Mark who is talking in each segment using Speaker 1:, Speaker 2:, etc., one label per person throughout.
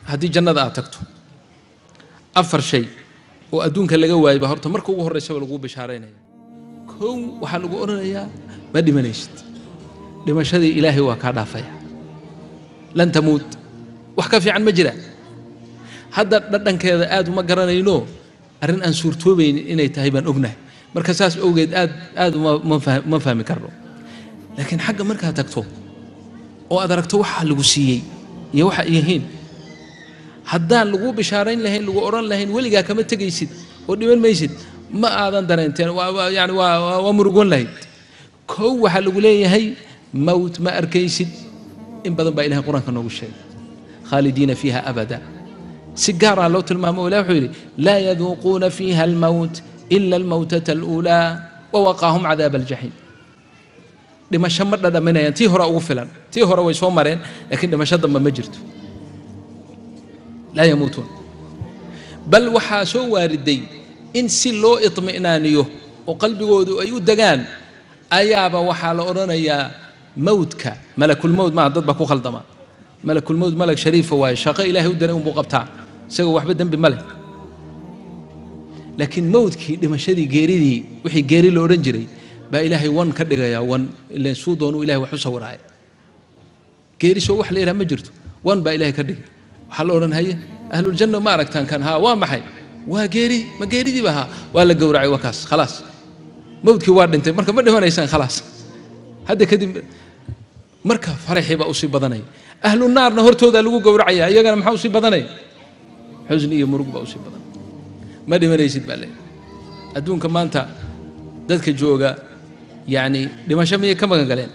Speaker 1: haddii jannada aad tagto afar shay oo adduunka laga waayba horta marka ugu horreysaba laguu bishaaraynaya kow waxaa lagu odhanayaa ma dhimanaysid dhimashadii ilaahay waa kaa dhaafaya lan tamuut wax ka fiican ma jira hadda dhadhankeeda aad uma garanayno arrin aan suurtoobaynin inay tahay baan ognahay marka saas owgeed aad aad ma fahmi karno laakiin xagga markaad tagto oo aad aragto waxa lagu siiyey iyo waxa yihiin haddaan lagu bishaarayn lahayn lagu odhan lahayn weligaa kama tegaysid oo dhiman maysid ma aadan dareenteen yani waa murugoon lahayd kow waxaa lagu leeyahay mowt ma arkaysid in badan baa ilahay qur-aanka noogu sheegay khaalidiina fiiha abada si gaaraa loo tilmaamo ilah wuxuu yidhi laa yaduuquuna fiiha almowt ila almowtata aluulaa wawaqaahum cadaaba aljaxiim dhimasho ma dhadhaminayaan tii hore ugu filan tii hore way soo mareen laakiin dhimasho damba ma jirto laa yamuutuun bal waxaa soo waariday in si loo iطmi'naaniyo oo qalbigoodu ay u degaan ayaaba waxaa la odhanayaa mowdka malakulmowd maaha dad baa ku khaldama malakulmowd malag shariifa waaye shaqo ilaahay u daray unbuu qabtaa isagoo waxba dembi ma leh laakiin mowdkii dhimashadii geeridii wixii geeri la odhan jiray baa ilaahay wan ka dhigayaa wan ilan suu doonuu ilahay wax u sawiraaya geeri soo wax la yidhaha ma jirto wan baa ilahay ka dhigay waxaa la odhan haye ahluljanna ma aragtaan kan haa waa maxay waa geeri ma geeridiiba haa waa la gowracay waa kaas khalaas mowdkii waa dhintay marka ma dhimanaysaan khalaas hadda kadib marka faraxii baa usii badanaya ahlu naarna hortoodaa lagu gowracaya iyagana maxaa usii badanaya xusni iyo murug baa usii badanaya ma dhimanaysid baa leeyahy adduunka maanta dadka jooga yacni dhimasho miyay ka magan galeen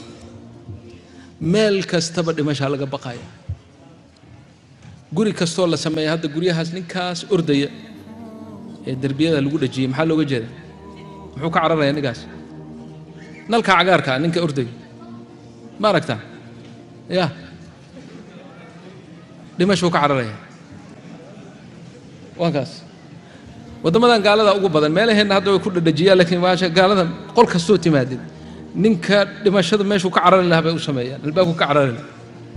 Speaker 1: meel kastaba dhimashaa laga baqaya guri kastoo la sameeya hadda guryahaas ninkaas ordaya ee derbiyada lagu dhajiyey maxaa looga jeeda muxuu ka cararaya ninkaas nalka cagaarka ninka ordaya ma aragtaa ya dhimashuu ka cararaya waa kaas waddamadan gaalada ugu badan meelaheenna hadda way ku dhadhajiyaan laakiin maasha gaalada qol kastoo timaadid ninka dhimashada meeshuu ka carari lahaa bay u sameeyaan albaabku ka carari lahaa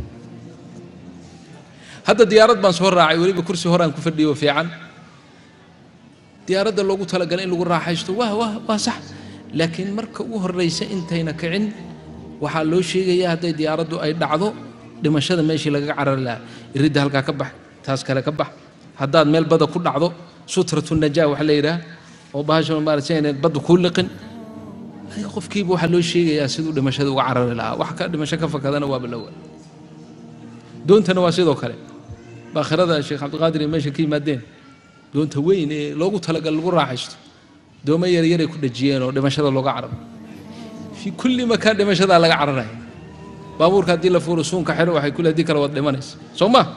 Speaker 1: hadda diyaarad baan soo raacay weliba kursi horaan ku fadhiyo fiican diyaaradda loogu talagalay in lagu raaxaysto waa waa waa sax laakiin marka ugu horraysa intayna kicin waxaa loo sheegayaa hadday diyaaraddu ay dhacdo dhimashada meeshii lagaga carari lahaa iridda halkaa ka bax taas kale ka bax haddaad meel bada ku dhacdo sutratu najaa waxa la yidhaah oo bahasha maaragtay inay baddu kuu liqin adiga qofkiiba waxaa loo sheegayaa siduu dhimashada uga carari lahaa wax ka dhimasho ka fakadana waaba lawa doontana waa sidoo kale baakhirada sheekh cabdiqaadir iyo meesha ka yimaadeen doonta weyn ee loogu talagal lagu raaxaysto doomo yaryaray ku dhajiyeen oo dhimashada looga cararo fii kulli makaan dhimashadaa laga cararaya baabuurka haddii la fuuro suunka xidho waxay kule haddii kale waad dhimanaysa soo ma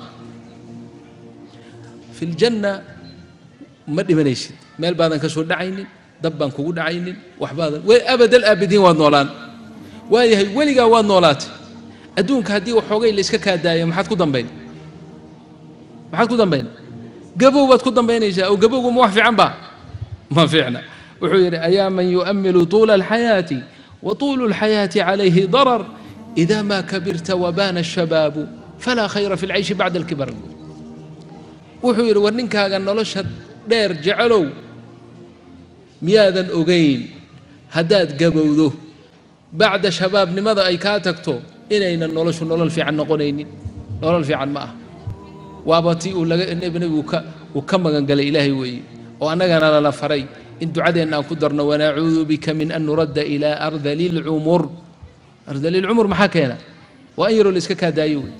Speaker 1: fi ljanna ma dhimanaysid meel baadan ka soo dhacaynin dab baan kugu dhacaynin waxbaadan abadal aabidiin waad noolaan waayahay weligaa waad noolaatay adduunka haddii waxoogay layska kaadaaya maxaad ku dambayn maxaad ku dambayn gabow baad ku dambaynaysaa oo gabowgu ma wax fiican ba ma fiicna wuxuu yidhi ayaa man yu'amilu tuula alxayaati wa tuulu alxayaati calayhi darar ida ma kabirta wabaana ashabaabu falaa khayra fi lcayshi bacda alkibar wuxuu yidhi war ninkaaga nolosha dheer jecelow miyaadan ogayn haddaad gabowdo bacda shabaabnimada ay kaa tagto inaynan noloshu nolol fiican noqonaynin nolol fiican ma ah waaba tii uu laga nebigu ka uu ka magangalay ilaahay weeye oo annagana lala faray in ducadeenna aan ku darno wanacuudu bika min an nuradda ilaa ardali lcumur ardali lcumur maxaa keena waa in yaroo la iska kaadaayo wey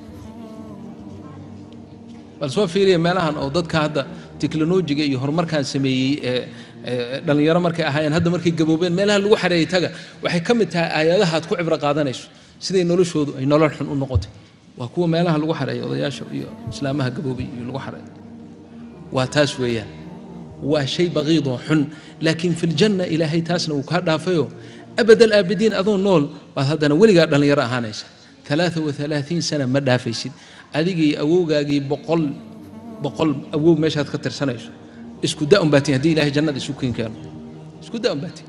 Speaker 1: bal soo fiiriya meelahan oo dadka hadda teknolojiga iyo horumarkaan sameeyey ee dhallinyaro markay ahaayeen hadda markay gaboobeen meelaha lagu xareeyey taga waxay ka mid tahay aayadaha aad ku cibro qaadanayso siday noloshoodu ay nolol xun u noqotay waa kuwa meelaha lagu xareeyo odayaasha iyo islaamaha gaboobay iyo lagu xareeyo waa taas weeyaan waa shay baqiidoo xun laakiin fi ljanna ilaahay taasna uu kaa dhaafayo abad alaabidiin adoo nool baad haddana weligaa dhallinyaro ahaanaysa alaaa waalaaiin sana ma dhaafaysid adigii awowgaagii boqol boqol awow meeshaad ka tirsanayso isku da un baatiin haddii ilahay jannada isu keen keeno isku da un baatiin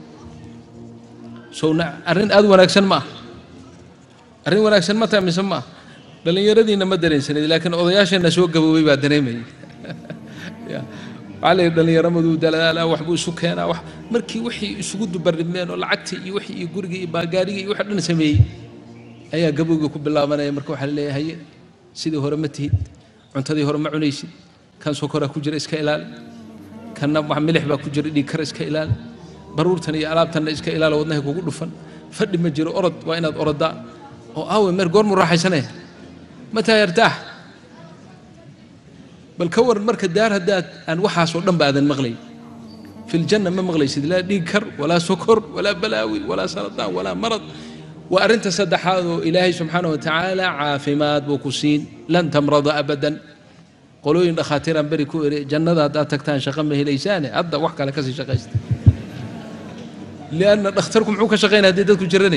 Speaker 1: sowna arrin aad wanaagsan ma ah arrin wanaagsan ma tahay mise ma ah dhallinyaradiina ma dareensanid laakiin odayaasheenna soo gaboobay baa dareemayay waxaa la yidhi dhallinyaramaduu dalaalaa waxbuu isu keenaa wax markii wixii isugu dubarrimeen oo lacagtii iyo wixii iyo gurigii iyo baagaarigii iyo wixii dhan sameeyey ayaa gabowga ku bilaabanaya marka waxaa la leeyahay haye sidii hore ma tihid cuntadii hore ma cunaysid kan sokoraa ku jira iska ilaali kanna wax milix baa ku jira dhiig kara iska ilaali baruurtan iyo alaabtanna iska ilaali wadnahay kugu dhufan fadhi ma jiro orod waa inaad orodaa oo aawe meer goormuu raaxaysanaya mataa yartaax bal ka waran marka daar haddaad aan waxaasoo dhan ba aadan maqlayn fi ljanna ma maqlaysid laa dhiig kar walaa sokor walaa balaawi walaa saradaan walaa marad waa arrinta saddexaad oo ilaahay subxaana wa tacaala caafimaad buu ku siin lan tamrada abadan qolooyin dhakhaatiiraan beri ku eri jannada haddaad tagtaan shaqo ma helaysaane hadda wax kale kasii shaqaysta lianna dhakhtarku muxuu ka shaqaynaya haddii dadku jiranay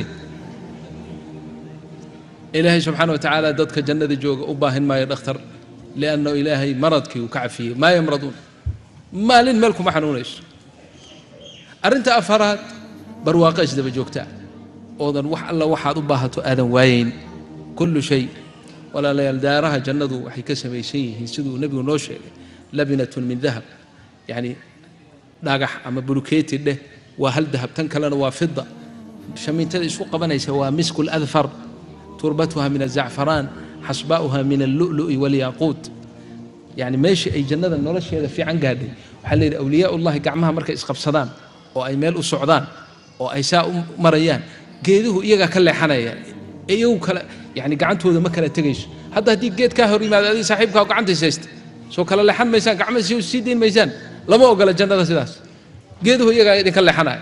Speaker 1: ilaahay subxaana wa tacaala dadka jannada jooga u baahin maayo dhakhtar lianna ilaahay maradkii uu ka cafiyey maa yamraduun maalin meel kuma xanuunayso arrinta afaraad barwaaqo isdaba joogtaa oodan wax alla waxaad u baahato aadan waayeyn kullu shay walaalayaal daaraha jannadu waxay ka samaysan yihiin siduu nebigu noo sheegay labinatun min dahab yacni dhagax ama bulukeeti dheh waa hal dahab tan kalena waa fida shamiintada isku qabanaysa waa misku ladfar turbatuha min azacfaraan xasbaa'uha min allu'lu'i walyaaquut yacni meeshii ay jannada nolosheeda fiican gaadhay waxaa la yidhi awliyaa ullahi gacmaha markay isqabsadaan oo ay meel u socdaan oo ay saa u marayaan geeduhu iyagaa ka leexanaya iyagu kale yani gacantooda ma kala tegayso hadda haddii geed kaa hor yimaado adiga saaxiibkaa gacantays haysta soo kala leexan maysaan gacma sii dayn maysaan lama ogola jannada sidaas geeduhu iyagaa idinka leexanaya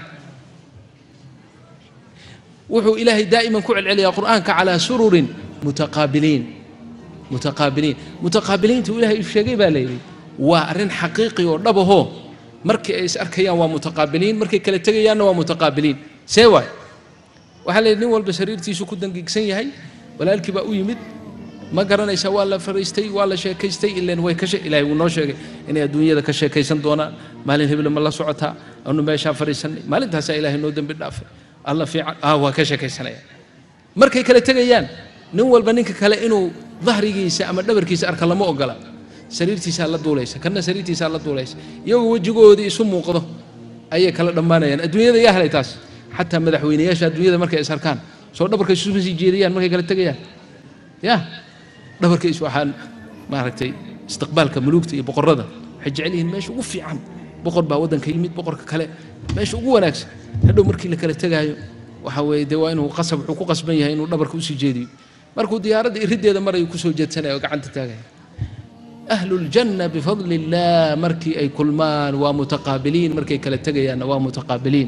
Speaker 1: wuxuu ilaahay daa'iman ku celceliyaa qur'aanka calaa sururin mutaqaabiliin mutaqaabiliin mutaqaabiliinta uu ilaahay sheegay baa layidhi waa arrin xaqiiqi oo dhabahoo markii ay is arkayaan waa mutaqaabiliin markay kala tegayaanna waa mutaqaabiliin see waay waxaa la yidhi nin walba sariirtiisu ku dangiigsan yahay walaalkii baa u yimid ma garanaysa waa la fariistay waa la sheekaystay ilan way ka ilaahay wuu noo sheegay inay adduunyada ka sheekaysan doonaan maalin hebla ma la socotaa anu meeshaa fariisanay maalintaasaa ilaahay noo dembi dhaafay alla fiican ah waa ka sheekaysanaya markay kala tegayaan nin walba ninka kale inuu dahrigiisa ama dhabarkiisa arka lama ogola sariirtiisaa la duulaysa kana sariirtiisaa la duulaysa iyagoo wejigoodii isu muuqdo ayay kala dhammaanayaan adduunyada yaa helay taas xataa madaxweynayaasha adduunyada markay is arkaan soo dhabarka isuma sii jeediyaan markay kala tegayaan ya dhabarka is waxaan maaragtay istiqbaalka muluugta iyo boqorada waxay jecel yihiin meesha ugu fiican boqor baa waddanka yimid boqorka kale meesha ugu wanaagsan hadhow markii la kala tegaayo waxa weeye dee waa inuu qasab wuxuu ku qasban yahay inuu dhabarka usii jeediyo markuu diyaaradda iriddeeda marayu kusoo jeedsanaya oo gacanta taagaya ahlu ljanna bifadli illah markii ay kulmaan waa mutaqaabiliin markay kala tegayaanna waa mutaqaabiliin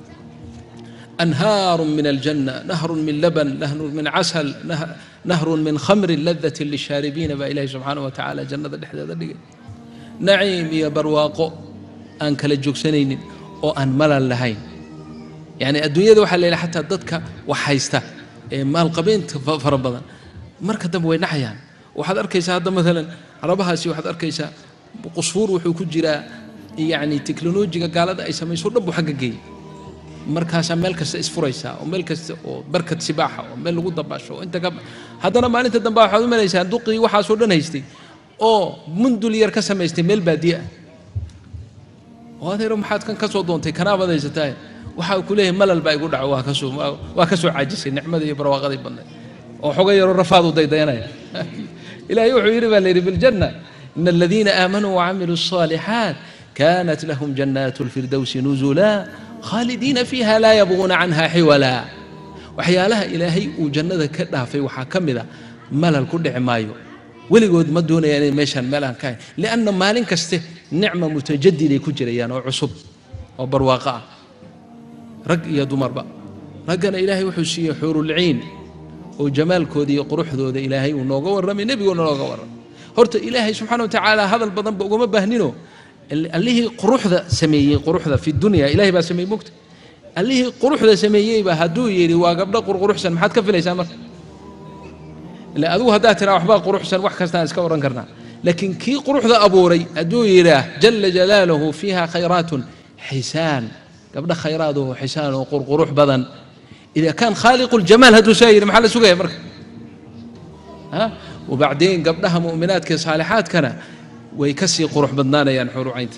Speaker 1: أنهار من الجنة نهر من لبن نهر من عسل نهر من خمر لذة للشاربين با إلهي سبحانه وتعالى جنة دحدة دقي نعيم يا برواقو أن كلا جوكسنين أو أن ملل لهين يعني الدنيا ذو حل حتى ضدك وحيسته مال قبين فربضا مركز دم وين نحيان وحد أركيسا هذا مثلا ربها سي وحد أركيسا قصفور وحو كجرا يعني تكنولوجيا قالت أي سمي سور دبو حققي markaasaa meel kasta isfuraysaa oo meel kasta oo barkad sibaaxa oo meel lagu dabaasho oo inta ka haddana maalinta dambe waxaad u malaysaa duqii waxaasoo dhan haystay oo mundul yar ka samaystay meel baadiye ah oo adeero maxaad kan ka soo doontay kanaabaad haysataa waxa ku leeyahay malal baa igu dhaco waa kasoo waa ka soo caajisay nicmadii iyo barwaaqadii badnayd oo xoga yaroo rafaad u daydayanaya ilaahay wuxuu yidhi baa la yidhi biljanna ina aladiina aamanuu wacamiluu الصالحات كانت لهم جنات الفردوس نزلا khaalidiina fiiha laa yabquuna canha xiwala waxyaalaha ilaahay uu jannada ka dhaafay waxaa ka mid a malal ku dhici maayo weligood ma doonayaan inay meeshaan meel aan ka hayn lianna maalin kaste nicma mutajadiday ku jirayaan oo cusub oo barwaaqo ah rag iyo dumarba raggana ilaahay wuxuu siiyey xuurulciin oo jamaalkooda iyo quruxdooda ilaahay uu nooga warramay nebiguuna nooga warramay horta ilaahay subxaana wa tacaala hadal badanba ugama baahnino allihii quruxda sameeyey quruxda fi dunya ilahay baa sameeyey mogta allihii quruxda sameeyeyba hadduu yidhi waa gabdho qurquruxsan maxaad ka filaysaa marka ila adigu haddaad tiraa waxbaa quruxsan wax kastaan iska odhan karnaa laakiin kii quruxda abuuray hadduu yidhaah jala jalaaluhu fiiha khayraatun xisaan gabdho khayraadaho xisaan oo qurqurux badan ida kaan khaaliqu ljamaal hadduu saa yidhi maxaa la sugaya marka ha wabacdeen gabdhaha mu'minaadka ee saalixaadkana way ka sii qurux badnaanayaan xurucaynta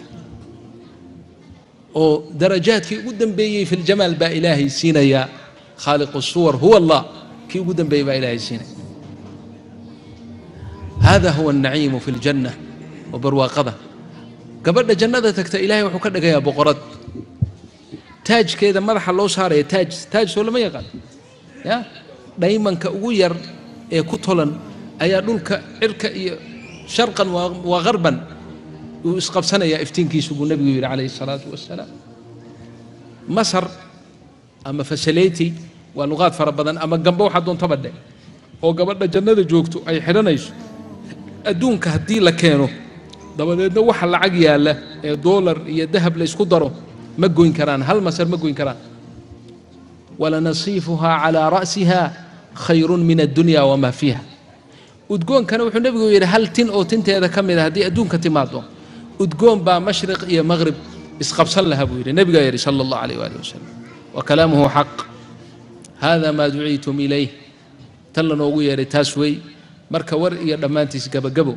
Speaker 1: oo darajaadkii ugu dambeeyey fi ljamaal baa ilaahay siinayaa khaaliqu suwar huwa allah kii ugu dambeeyey baa ilaahay siinaya hada huwa alnaciimu fi ljanna oo barwaaqada gabadha jannada tagta ilaahay wuxuu ka dhigayaa boqorad taajkeeda madaxa loo saaraya taaj taaj soo lama yaqaan ya dhaymanka ugu yar ee ku tolan ayaa dhulka cirka iyo sharqan waa qarban uu isqabsanayaa iftiinkiisu buu nebigu yidhi calayhi salaatu wassalaam masar ama fasaleti waa luqaad fara badan ama gambo waxaa doontaba dhe oo gabadha jannada joogto ay xidhanayso adduunka haddii la keeno dabadeedna waxa lacag yaalla ee doolar iyo dahab la ysku daro ma goyn karaan hal masar ma goyn karaan walanasiifuhaa calaa ra'siha khayrun min addunya wamaa fiiha udgoonkana wuxuu nebigu yidhi hal tin oo tinteeda ka mid a haddii adduunka timaado udgoon baa mashriq iyo maqrib isqabsan laha buu yidhi nebigaa yidhi sala allahu alayh waali wasalam wa kalaamuhu xaq hada maa duciitum ilayh tan lanoogu yeedhay taas wey marka war iyo dhammaantiis gabagabo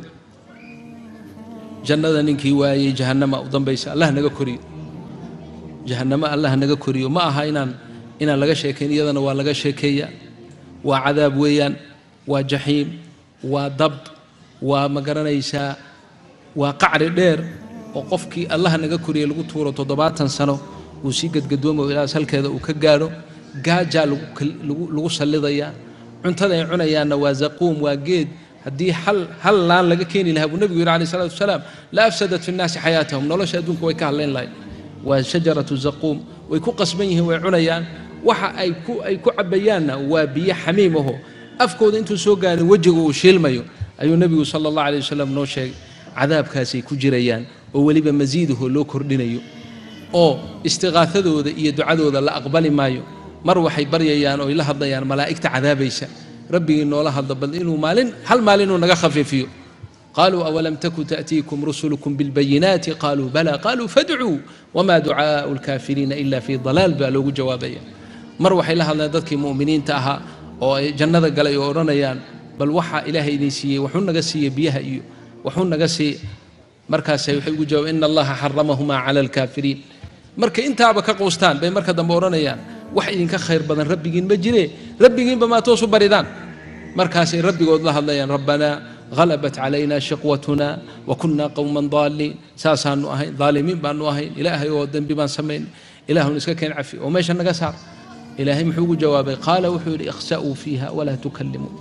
Speaker 1: jannada ninkii waayey jahannama u dambaysa allah naga koriyo jahannamo allah naga koriyo ma aha inaan inaan laga sheekayn iyadana waa laga sheekeeyaa waa cadaab weeyaan waa jaxiim waa dab waa ma garanaysaa waa qacri dheer oo qofkii allah naga koriyey lagu tuuro toddobaatan sano uu sii gadgadoomo ilaas halkeeda uu ka gaadho gaajaa lagu sallidayaa cuntada ay cunayaanna waa zaquum waa geed haddii hal hal laan laga keeni lahaa buu nebigu yidhi alayh salatu wasalaam la afsadat fi nnaasi xayaatahum nolosha adduunka way ka hadlayn lahayd waa shajaratu zaquum way ku qasban yihiin way cunayaan waxa ay ku ay ku cabayaanna waa biyo xamiim aho afkooda intuu soo gaarin wejiga uu shiilmayo ayuu nebigu sala allah alayh wasalam noo sheegay cadaabkaasay ku jirayaan oo weliba masiidaho loo kordhinayo oo istiqaafadooda iyo ducadooda la aqbali maayo mar waxay baryayaan oo ay la hadlayaan malaa'igta cadaabaysa rabbigii noola hadla bal inuu maalin hal maalin inuu naga khafiifiyo qaluu awalam taku ta'tiikum rusulukum bilbayinaati qaluu bala qaluu fadcuu wama ducaau lkaafiriina ila fi dalaal baa loogu jawaabaya mar waxay la hadlayaan dadkii mu'miniinta ahaa oo ay jannada galay oo odhanayaan bal waxaa ilaahay idin siiyey waxuu naga siiyey biyaha iyo waxuu naga siiyey markaasay waxay ugu jawaabeen ina allaha xaramahumaa cala alkaafiriin markay intaaba ka quustaan bay marka dambe odhanayaan wax idinka khayr badan rabbigiin ma jire rabbigiinba maa toosu baridaan markaasay rabbigood la hadlayaan rabbanaa غلبت علينا شقوتنا وكنا قوما ضالين ساسان أهين ظالمين بان أهين إلهي ودن بما سمين إله نسككين عفي وميش النقصار إلهي محوق جوابي قال وحوري اخسأوا فيها ولا تكلموا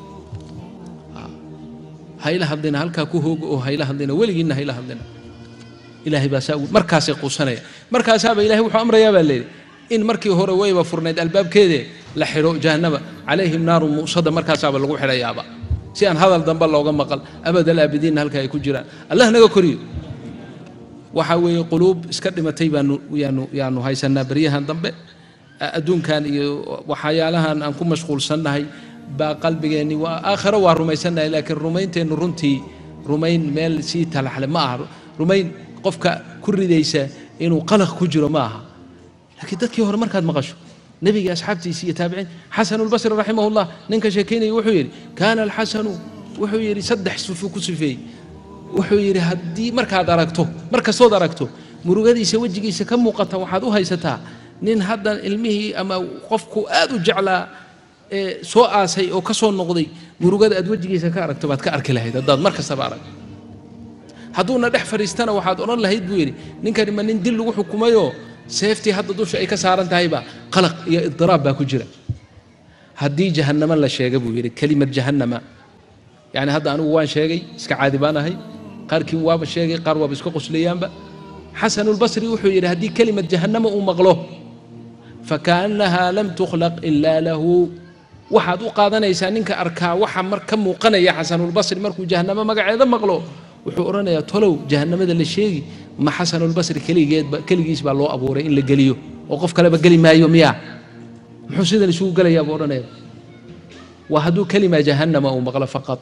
Speaker 1: هاي لهدنا هل كاكوهوغ أو هاي لهدنا ولقينا هاي لهدنا إلهي باسا مركاسي قوسنا مركاسا إلهي وحو أمر يا بالليل in markii hore wayba furnayd albaabkeede la xidho jahannaba calayhim naaru muusada markaasaaba lagu xidhayaaba si aan hadal dambe looga maqal abadal aabidiinna halka ay ku jiraan allah naga koriyo waxa weeye quluub iska dhimatay baanu yaanu yaanu haysanaa beryahan dambe adduunkan iyo waxyaalahan aan ku mashquulsannahay baa qalbigeenni waa aakhiro waa rumaysannahay laakiin rumaynteennu runtii rumayn meel sii talaxle ma aha rumayn qofka ku ridaysa inuu qalaq ku jiro ma aha laakiin dadkii hore markaad maqasho nebiga asxaabtiisi iyo taabiciin xasanu lbasri raximahullah ninka sheekaynaya wuxuu yidhi kaana alxasanu wuxuu yidhi saddex sifo ku sifeeyey wuxuu yidhi haddii markaad aragto mar kastood aragto murugadiisa wejigiisa ka muuqata waxaad u haysataa nin haddan ilmihii ama qofku aad u jeclaa ee soo aasay oo ka soo noqday murugada aad wejigiisa ka aragto baad ka arki lahayd haddaad mar kastaba arag hadduuna dhex fadhiistana waxaad odhan lahayd buu yidhi ninkani ma nin dil lagu xukumayoo seeftii hadda dusha ay ka saaran tahayba qalaq iyo idiraab baa ku jira haddii jahannama la sheega buu yidhi kelimad jahannama yani hadda anigu waan sheegay iska caadi baan ahay qaarkiin waaba sheegay qaar waaba iska qoslayaanba xasanulbasri wuxuu yidhi haddii kelimad jahannama uu maqlo fakaannahaa lam tukhlaq ilaa lahu waxaad u qaadanaysaa ninka arkaa waxa mar ka muuqanaya xasanulbasri markuu jahannamo magaceeda maqlo wuxuu odhanayaa tolow jahannamada la sheegi ma xasanulbasri keligeedba keligiis baa loo abuuray in la geliyo oo qof kaleba geli maayo miyaa muxuu sidan isugu gelayaa buu odhanaya waa hadduu kelima jahannama uu maqlo faqad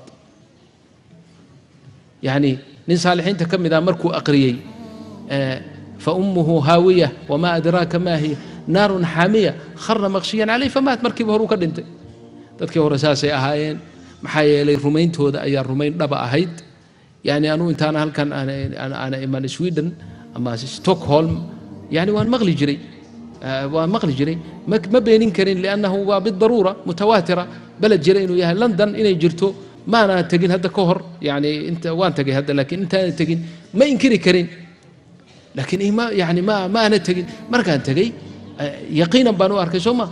Speaker 1: yacni nin saalixiinta ka mid ah markuu aqriyey fa ummuhu haawiya wamaa adraaka maa hiya naarun xaamiya khara maqshiyan caleyh famaat markiiba horuu ka dhintay dadkii hore saasay ahaayeen maxaa yeelay rumayntooda ayaa rumayn dhaba ahayd yani anuu intaana halkan aana iman sweden ama stockholm yani waan maqli jiray waan maqli jiray ma beenin karin liannahu waa bidaruura mutawaatira beled jira inuu yahay london inay jirto maana tegin hadda ka hor yani inta waan tegay hadda laakiin intaana tegin ma inkiri karin laakiin ma yani ma ma ana tegin markaan tegay yaqiinan baan u arkay soo ma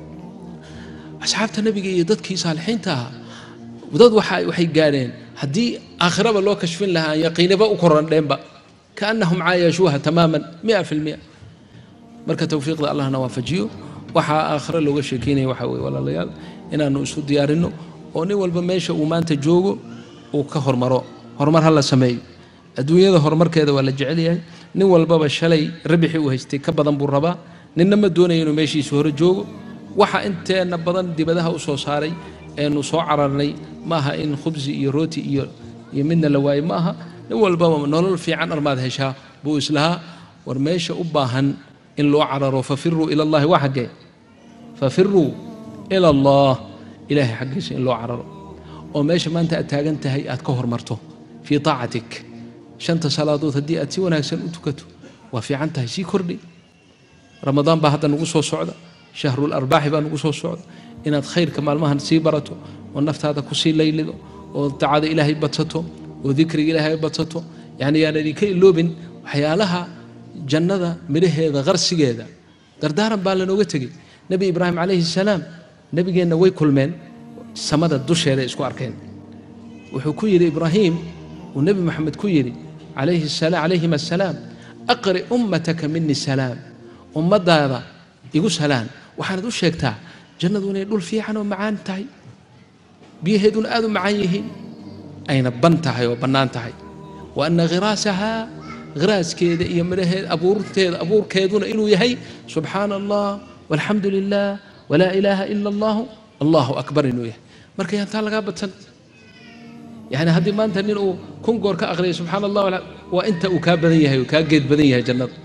Speaker 1: asxaabta nabiga iyo dadkii saalixiinta ahaa dad waxa waxay gaadheen haddii aakhiraba loo kashfin lahaa aan yaqiinaba u korandheenba kaannahum caayashuuha tamaaman mia fi lmia marka towfiiqda allahna waafajiyo waxaa aakhiro looga sheekeynaya waxaa weye walaalayaal inaanu isu diyaarinno oo nin walba meesha uu maanta joogo uu ka hormaro horumar ha la sameeyo adduunyada horumarkeeda waa la jecel yahay nin walbaba shalay rabixii uu haystay ka badan buu rabaa ninna ma doonaya inuu meeshiisa hore joogo waxa inteenna badan dibadaha u soo saaray eenu soo cararnay ma aha in khubsi iyo rooti iyo iyo midna la waayo ma aha nin walbaba nolol fiican armaad heshaa buu islahaa war meesha u baahan in loo cararo fafiruu ila allahi waa xaggee fafiruu ila allah ilaahay xaggiisa in loo cararo oo meesha maanta aad taagan tahay aad ka hormarto fii taacatik shanta salaadood haddii aad si wanaagsan u tukato waa fiican tahay sii kordhi ramadaan baa hadda nagu soo socda shahrul arbaaxi baa nagu soo socda inaad khayrka maalmahan sii barato oo naftaada kusii laylido oo dacada ilaahay badsato oo dikriga ilaahay badsato yani yaan idinka iloobin waxyaalaha jannada midhaheeda qarsigeeda dardaaran baa lanooga tegey nebi ibraahim calayhi salaam nebigeenna way kulmeen samada dusheeda isku arkeen wuxuu ku yidhi ibraahim uu nebi moxamed ku yidhi calayhim assalaam aqri ummataka mini salaam ummadaada igu salaan waxaanad u sheegtaa jannadu inay dhul fiican oo macaan tahay biyaheeduna aad u macaan yihiin ayna ban tahay oo bannaan tahay wa anna khiraasahaa khiraaskeeda iyo midhaheeda abuurteeda abuurkeeduna inuu yahay subxaana allah walxamdu lilah walaa ilaaha ila allahu allahu akbar inuu yahay marka yaan taa lagaa badsan yani haddii maanta nin uu kun goor ka aqriyay subxaana allah waa inta uu kaa badan yahay oo kaa geed badan yahay jannada